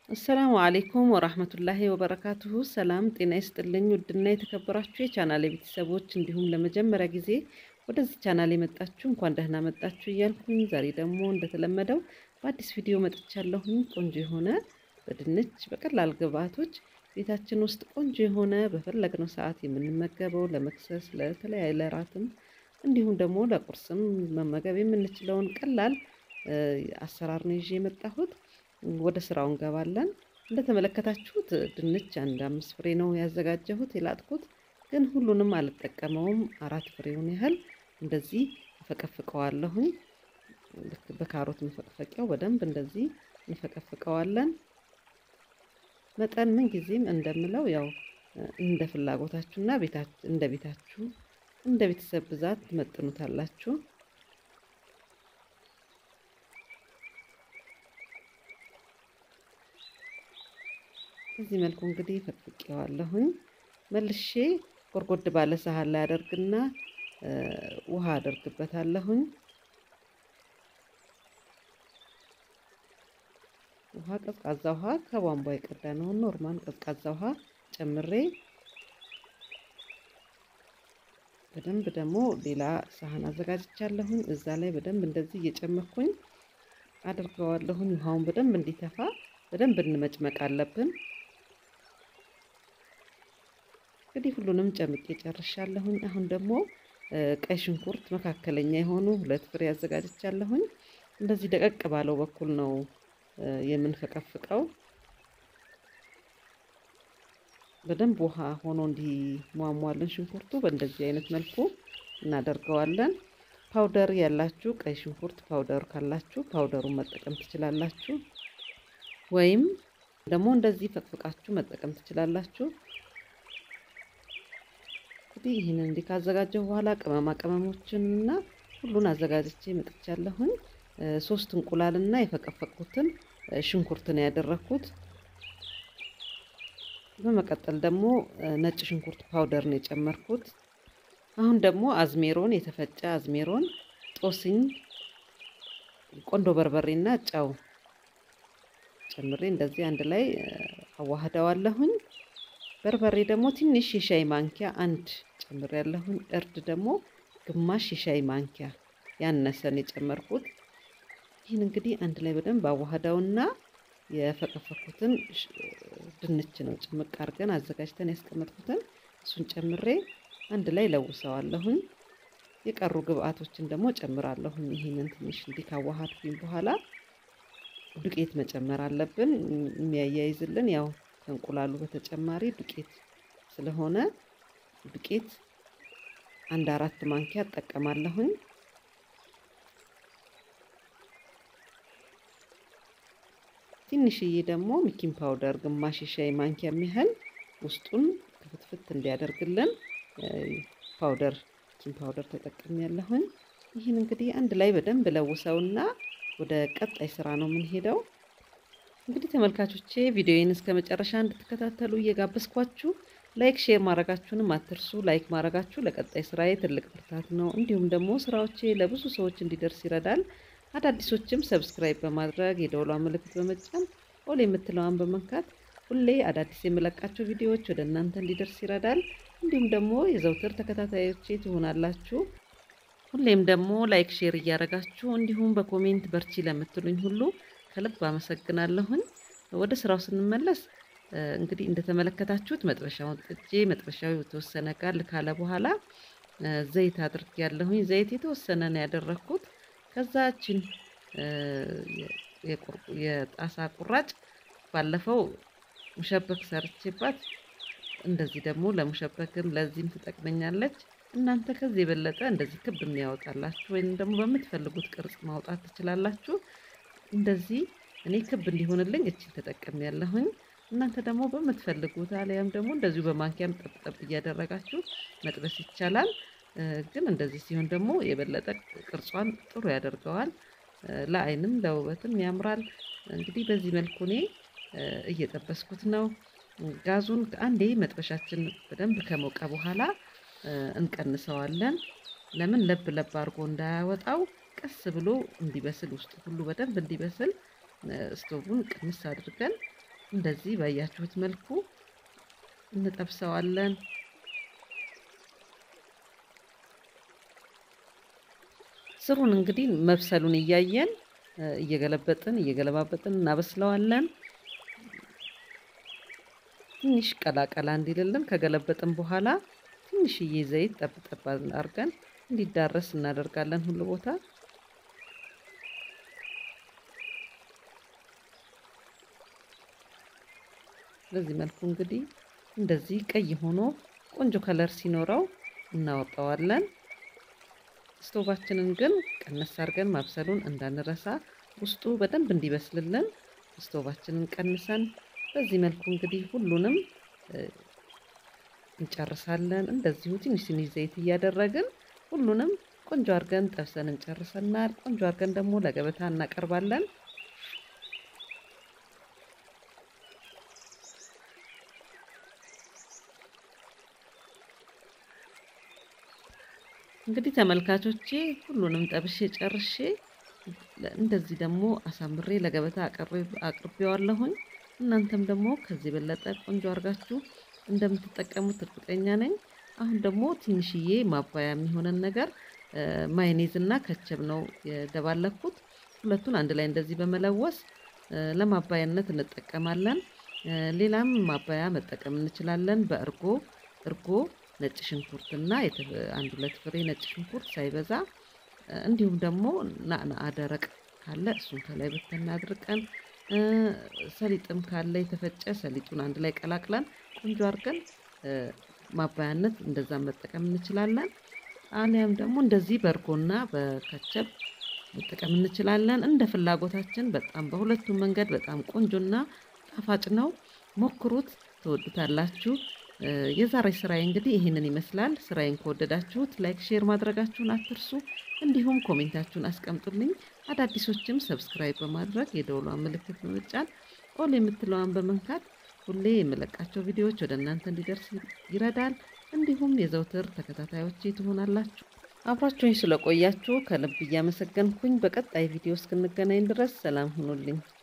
አሰላሙ አሌይኩም ወራህመቱላሂ ወበረካቱሁ። ሰላም ጤና ይስጥልኝ። ውድና የተከበራችሁ የቻናል ቤተሰቦች እንዲሁም ለመጀመሪያ ጊዜ ወደዚህ ቻናል የመጣችሁ እንኳን ደህና መጣችሁ እያልኩኝ ዛሬ ደግሞ እንደተለመደው በአዲስ ቪዲዮ መጥቻለሁኝ። ቆንጆ የሆነ በድንች በቀላል ግብአቶች ቤታችን ውስጥ ቆንጆ የሆነ በፈለግነው ሰዓት የምንመገበው ለመክሰስ፣ ለተለያየ ለራትም እንዲሁም ደግሞ ለቁርስም መመገብ የምንችለውን ቀላል አሰራር ነው ይዤ የመጣሁት። ወደ ስራው እንገባለን። እንደተመለከታችሁት ድንች አንድ አምስት ፍሬ ነው ያዘጋጀሁት የላጥኩት፣ ግን ሁሉንም አልጠቀመውም። አራት ፍሬውን ያህል እንደዚህ እንፈቀፍቀዋለሁኝ። ልክ በካሮት መፈቅፈቂያው በደንብ እንደዚህ እንፈቀፍቀዋለን። መጠን ምን ጊዜም እንደምለው ያው እንደ ፍላጎታችሁና እንደ ቤታችሁ እንደ ቤተሰብ ብዛት ትመጥኑታላችሁ። በዚህ መልኩ እንግዲህ ፈቅፍቄዋለሁኝ። መልሼ ጎርጎድ ባለ ሳህን ላይ አደርግና ውሃ አደርግበታለሁኝ። ውሃ ቀዝቃዛ ውሃ ከቧንቧ የቀዳ ነው ኖርማል ቀዝቃዛ ውሃ ጨምሬ በደንብ ደግሞ ሌላ ሳህን አዘጋጅቻለሁኝ። እዛ ላይ በደንብ እንደዚህ እየጨመርኩኝ አድርገዋለሁኝ። ውሃውን በደንብ እንዲተፋ በደንብ እንመጭመቅ አለብን። እንግዲህ ሁሉንም ጨምቄ ጨርሻለሁኝ። አሁን ደግሞ ቀይ ሽንኩርት መካከለኛ የሆኑ ሁለት ፍሬ አዘጋጅቻለሁኝ። እንደዚህ ደቀቅ ባለው በኩል ነው የምንፈቀፍቀው። በደንብ ውሃ ሆኖ እንዲሟሟልን ሽንኩርቱ በእንደዚህ አይነት መልኩ እናደርገዋለን። ፓውደር ያላችሁ ቀይ ሽንኩርት ፓውደር ካላችሁ ፓውደሩን መጠቀም ትችላላችሁ፣ ወይም ደግሞ እንደዚህ ፈቅፍቃችሁ መጠቀም ትችላላችሁ። እንግዲህ ይህንን እንዲህ ካዘጋጀሁ በኋላ ቅመማ ቅመሞችን እና ሁሉን አዘጋጅቼ መጥቻለሁኝ። ሶስት እንቁላልና የፈቀፈቁትን ሽንኩርት ነው ያደረኩት። በመቀጠል ደግሞ ነጭ ሽንኩርት ፓውደር ነው የጨመርኩት። አሁን ደግሞ አዝሜሮን የተፈጨ አዝሜሮን፣ ጦስኝ፣ ቆንዶ በርበሬና ጨው ጨምሬ እንደዚህ አንድ ላይ አዋህደዋለሁኝ። በርበሬ ደግሞ ትንሽ የሻይ ማንኪያ አንድ ጨምሬ ያለሁኝ። እርድ ደግሞ ግማሽ የሻይ ማንኪያ ያነሰን የጨመርኩት። ይህን እንግዲህ አንድ ላይ በደንብ አዋህደውና የፈቀፈኩትን ድንች ነው ጭምቅ አድርገን አዘጋጅተን ያስቀመጥኩትን እሱን ጨምሬ አንድ ላይ ለውሰዋለሁኝ። የቀሩ ግብአቶችን ደግሞ ጨምራለሁኝ። ይህንን ትንሽ እንዲህ ካዋሃድኩኝ በኋላ ዱቄት መጨመር አለብን። የሚያያይዝልን ያው ከእንቁላሉ በተጨማሪ ዱቄት ስለሆነ ዱቄት አንድ አራት ማንኪያ እጠቀማለሁኝ። ትንሽዬ ደግሞ ሚኪን ፓውደር ግማሽ የሻይ ማንኪያ የሚያህል ውስጡን ክፍትፍት እንዲያደርግልን ፓውደር ሚኪን ፓውደር ተጠቅሜ ያለሁኝ። ይህን እንግዲህ አንድ ላይ በደንብ ለውሰውና ወደ ቀጣይ ስራ ነው የምንሄደው። እንግዲህ ተመልካቾቼ ቪዲዮዬን እስከ መጨረሻ እንድትከታተሉ እየጋበዝኳችሁ ላይክ፣ ሼር ማድረጋችሁንም አትርሱ። ላይክ ማድረጋችሁ ለቀጣይ ስራዬ ትልቅ ብርታት ነው። እንዲሁም ደግሞ ስራዎቼ ለብዙ ሰዎች እንዲደርስ ይረዳል። አዳዲሶችም ሰብስክራይብ በማድረግ የደወሏ ምልክት በመጫን ኦል የምትለዋን በመንካት ሁሌ አዳዲስ የምለቃቸው ቪዲዮዎች ወደ እናንተ እንዲደርስ ይረዳል። እንዲሁም ደግሞ የዘውትር ተከታታዮቼ ትሆናላችሁ። ሁሌም ደግሞ ላይክ ሼር እያደረጋችሁ እንዲሁም በኮሜንት በርቺ ለምትሉኝ ሁሉ ከልብ አመሰግናለሁኝ። ወደ ስራው ስንመለስ እንግዲህ እንደተመለከታችሁት መጥበሻውን ጥጄ መጥበሻው የተወሰነ ጋል ካለ በኋላ ዘይት አድርጌ ያለሁኝ። ዘይት የተወሰነ ነው ያደረኩት። ከዛችን የጣሳ ቁራጭ ባለፈው ሙሸበክ ሰርቼባት እንደዚህ ደግሞ ለሙሸበክም ለዚህም ትጠቅመኛለች። እናንተ ከዚህ የበለጠ እንደዚህ ክብ የሚያወጣላችሁ ወይም ደግሞ በምትፈልጉት ቅርጽ ማውጣት ትችላላችሁ። እንደዚህ እኔ ክብ እንዲሆንልኝ እችን ተጠቅሜ ያለሁኝ። እናንተ ደግሞ በምትፈልጉት አሊያም ደግሞ እንደዚሁ በማንኪያም ጠብጠብ እያደረጋችሁ መጥበስ ይቻላል። ግን እንደዚህ ሲሆን ደግሞ የበለጠ ቅርጿን ጥሩ ያደርገዋል። ለአይንም ለውበትም ያምራል። እንግዲህ በዚህ መልኩ እኔ እየጠበስኩት ነው። ጋዙን አንዴ መጥበሻችን በደንብ ከሞቀ በኋላ እንቀንሰዋለን። ለምን ለብ ለብ አድርጎ እንዳያወጣው ቀስ ብሎ እንዲበስል ውስጡ ሁሉ በደንብ እንዲበስል ስቶቡን ቅንስ አድርገን እንደዚህ ባያችሁት መልኩ እንጠብሰዋለን። ስሩን እንግዲህ መብሰሉን እያየን እየገለበጥን እየገለባበጥን እናበስለዋለን። ትንሽ ቀላቀላ እንዲልልን ከገለበጥን በኋላ ትንሽዬ ዘይት ጠብ ጠብ አድርገን እንዲዳረስ እናደርጋለን ሁሉ ቦታ። በዚህ መልኩ እንግዲህ እንደዚህ ቀይ ሆኖ ቆንጆ ከለር ሲኖረው እናወጣዋለን። ስቶቫችንን ግን ቀነስ አድርገን ማብሰሉን እንዳንረሳ፣ ውስጡ በደንብ እንዲበስልልን ስቶቫችንን ቀንሰን በዚህ መልኩ እንግዲህ ሁሉንም እንጨርሳለን። እንደዚሁ ትንሽ ትንሽ ዘይት እያደረግን ሁሉንም ቆንጆ አድርገን ጠብሰን እንጨርሰናል። ቆንጆ አድርገን ደግሞ ለገበታ እናቀርባለን። እንግዲህ ተመልካቾቼ ሁሉንም ጠብሼ ጨርሼ እንደዚህ ደግሞ አሳምሬ ለገበታ አቅርቤዋለሁኝ። እናንተም ደግሞ ከዚህ የበለጠ ቆንጆ አድርጋችሁ እንደምትጠቀሙት እርግጠኛ ነኝ። አሁን ደግሞ ትንሽዬ ማባያ የሚሆነን ነገር ማይኔዝ እና ከቸብ ነው የደባለኩት። ሁለቱን አንድ ላይ እንደዚህ በመለወስ ለማባያነት እንጠቀማለን። ሌላም ማባያ መጠቀም እንችላለን። በእርጎ እርጎ፣ ነጭ ሽንኩርትና አንድ ሁለት ፍሬ ነጭ ሽንኩርት ሳይበዛ እንዲሁም ደግሞ ናዕናአ ደረቅ ካለ እሱን ከላይ በተና አድርቀን ሰሊጥም ካለ የተፈጨ ሰሊጡን አንድ ላይ ቀላቅለን ቆንጆ አድርገን ማባያነት እንደዛ መጠቀም እንችላለን። አሊያም ደግሞ እንደዚህ በእርጎና በከቸብ መጠቀም እንችላለን። እንደ ፍላጎታችን በጣም በሁለቱም መንገድ በጣም ቆንጆና ጣፋጭ ነው። ሞክሩት፣ ትወዱታላችሁ። የዛሬ ስራዬ እንግዲህ ይህንን ይመስላል። ስራዬን ከወደዳችሁት ላይክ፣ ሼር ማድረጋችሁን አትርሱ። እንዲሁም ኮሜንታችሁን አስቀምጡልኝ። አዳዲሶችም ሰብስክራይብ በማድረግ የደውሏን ምልክት በመጫን ኦል የምትለዋን በመንካት ሁሌ የምለቃቸው ቪዲዮዎች ወደ እናንተ እንዲደርስ ይረዳል። እንዲሁም የዘውትር ተከታታዮቼ ትሆናላችሁ። አብራችሁኝ ስለቆያችሁ ከልብ እያመሰገንኩኝ በቀጣይ ቪዲዮ እስክንገናኝ ድረስ ሰላም ሁኑልኝ።